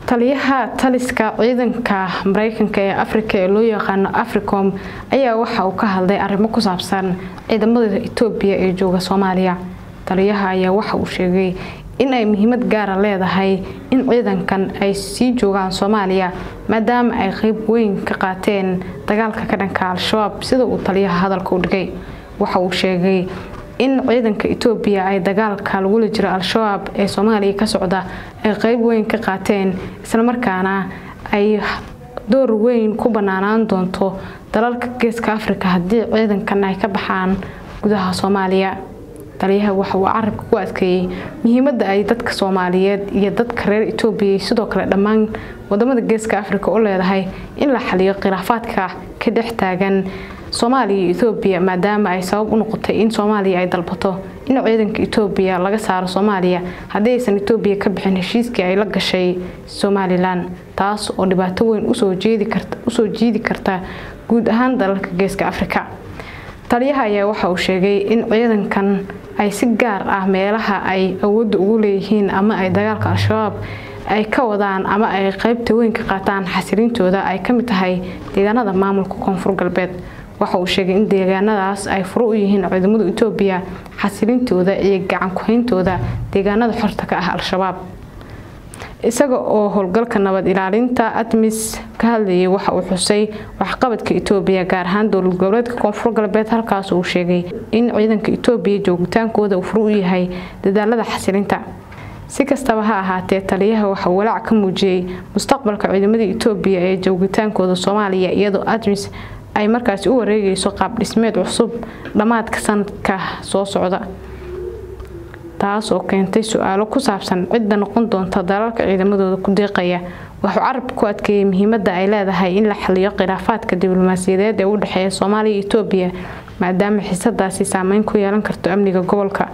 taliyaha taliska ciidanka mareykanka ee afrika ee loo yaqaano africom ayaa waxa uu ka hadlay arrimo ku saabsan ciidamada etoobiya ee jooga soomaaliya taliyaha ayaa waxa uu sheegay in ay muhiimad gaara leedahay in ciidankan ay sii joogaan soomaaliya maadaama ay qeyb weyn ka qaateen dagaalka ka dhanka al-shabaab sida uu taliyaha hadalka u dhigay waxa uu sheegay in ciidanka etoobiya ay dagaalka lagula jiro al-shabaab ee soomaaliya ka socda ay qeyb weyn ka qaateen islamarkaana ay door weyn ku banaanaan doonto dalalka geeska afrika haddii ciidankan ay ka baxaan gudaha soomaaliya taliyaha waxa uu carabka ku adkeeyey muhiimada ay dadka soomaaliyeed iyo dadka reer etoobiya sidoo kale dhammaan wadamada geeska afrika u leedahay in la xaliyo khilaafaadka ka dhex taagan soomaaliya iyo etoobiya maadaama ay sabab u noqotay in soomaaliya ay dalbato in ciidanka etoobiya laga saaro soomaaliya haddii aysan etoobiya ka bixin heshiiskii ay la gashay somalilan taas oo dhibaato weyn usoo jiidi karta guud ahaan dalalka geeska afrika taliyaha ayaa waxa uu sheegay in ciidankan ay si gaar ah meelaha ay awoodda ugu leeyihiin ama ay dagaalka al-shabaab ay ka wadaan ama ay qeybta weyn ka qaataan xasilintooda ay ka mid tahay deegaanada maamulka koonfur galbeed waxa uu sheegay in deegaanadaas ay furo u yihiin ciidamada etoobiya xasilintooda iyo gacan ku-hayntooda deegaanada xorta ka ah al-shabaab isaga oo howlgalka nabad ilaalinta admis ka hadlayay waxa uu xusay waxqabadka etoobiya gaar ahaan dowlad goboleedka koonfur galbeed halkaas uu sheegay in ciidanka etoobiya joogitaankooda uu furo u yahay dadaalada xasilinta si kastaba ha ahaatee taliyaha waxa uu walaac ka muujiyey mustaqbalka ciidamada etoobiya ee joogitaankooda soomaaliya iyadoo admis ay markaasi u wareegayso qaab dhismeed cusub dhammaadka sanadka soo socda taas oo keentay su-aalo ku saabsan cidda noqon doonta dalalka ciidamadooda ku deeqaya wuxuu carabka ku adkeeyey muhiimada ay leedahay in la xaliyo khilaafaadka diblomaasiyadeed ee u dhexeeya soomaaliya iyo etoobiya maadaama xiisadaasi saameyn ku yeelan karto amniga gobolka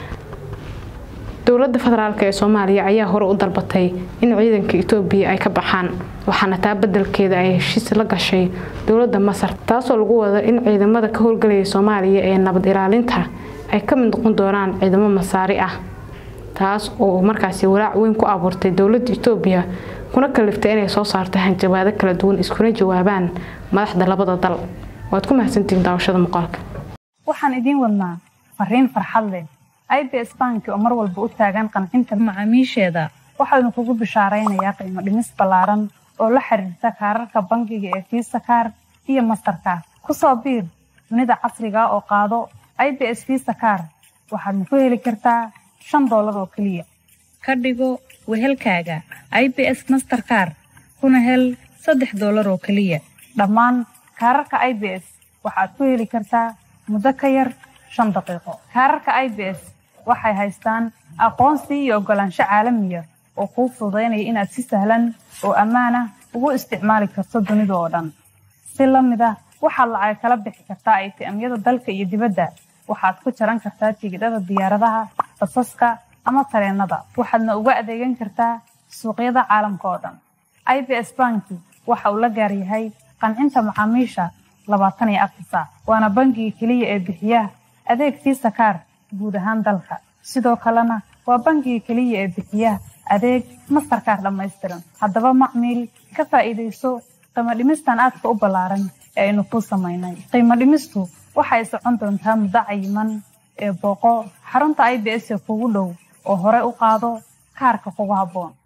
dowlada federaalk ee soomaaliya ayaa hore u dalbatay in ciidanka etoobiya ay ka baxaan waxaana taa badelkeeda ay heshiis la gashay dowlada masar taasoo lagu wada in ciidamada ka howlgalaya soomaaliya ee nabad ilaalinta ay ka mid noqon doonaan ciidamo masaari ah taas oo markaasi walaac weyn ku abuurtay dowlada etoobiya kuna kaliftay inay soo saarto hanjabaado kala duwan iskuna jawaabaan madaxda labada dal waad ku mahadsantihiin daawashada muuqaalka waxaan idiin wadnaa fariin farxad leh i b s banki oo mar walba u taagan qancinta macaamiisheeda waxaanu kugu bishaaraynayaa qiimo dhimis ballaaran oo la xiriirta kaararka bangiga ee fiisa kaar iyo mastarkaar ku soo biir dunida casriga oo qaado i b s fiisa kaar waxaadna ku heli kartaa shan doolar oo keliya ka dhigo wehelkaaga i b s masterkaar kuna hel saddex doolar oo keliya dhammaan kaararka i b s waxaad ku heli kartaa muddo ka yar shan daqiiqo kaararka i b s waxay haystaan aqoonsi iyo oggolaansho caalamiya oo kuu fududaynaya inaad si sahlan oo ammaan ah ugu isticmaali karto dunida oo dhan si la mid ah waxaad lacag kala bixi kartaa aytiamyada dalka iyo dibadda waxaad ku jaran kartaa tigidhada diyaaradaha basaska ama tareenada waxaadna uga adeegan kartaa suuqyada caalamka oo dhan i b s banki waxa uu la gaar yahay qancinta macaamiisha labaatan iyo afar saac waana bangiga keliya ee bixiya adeeg fiisa kaar guud ahaan dalka sidoo kalena waa bangiga keliya ee bixiya adeeg mastarkaar dhammaystiran haddaba macmiil ka faa'iidayso qiimo dhimistan aadka u ballaaran ee aynu kuu samaynay qiimo dhimistu waxay socon doontaa muddo cayiman ee booqo xarunta i b s ee kugu dhow oo hore u qaado kaarka kugu habboon